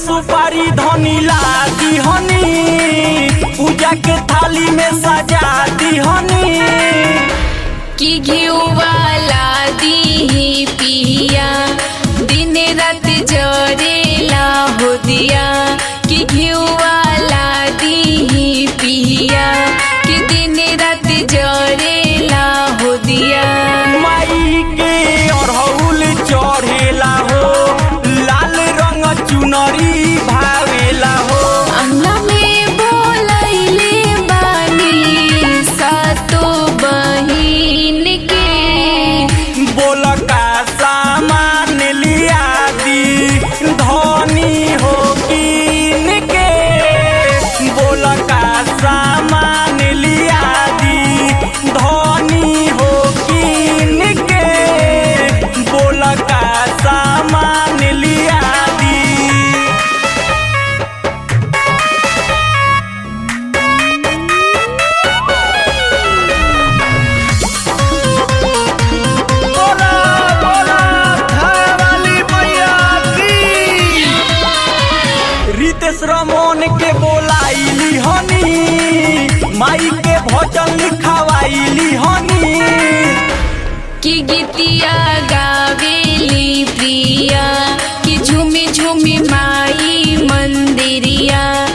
सुपारी धनी ला दीहनी पूजा के थाली में सजा दीहनी कि घिउवाला दीही पिया दिन रात जरेला हो दिया कि घिउवाला दीही पिया कि दिन रात जरेला हो दिया माई के अरहुल चढ़ेला हो लाल रंग चुनरी भावेला हो अंगना में बोलैले बानी सातो बहिन के बोल का सामान लिया दी धनी हो कीन के बोल का सामान लिया दी धनी हो कीन के बोल का सामान लिया दी बोला बोला थावाली मैया की रितेश रमन के बोलाइली हनी माई के भजन लिखवाइली हनी कि गीतिया गावेली प्रिया कि झूमी झूमी माई मंदिरिया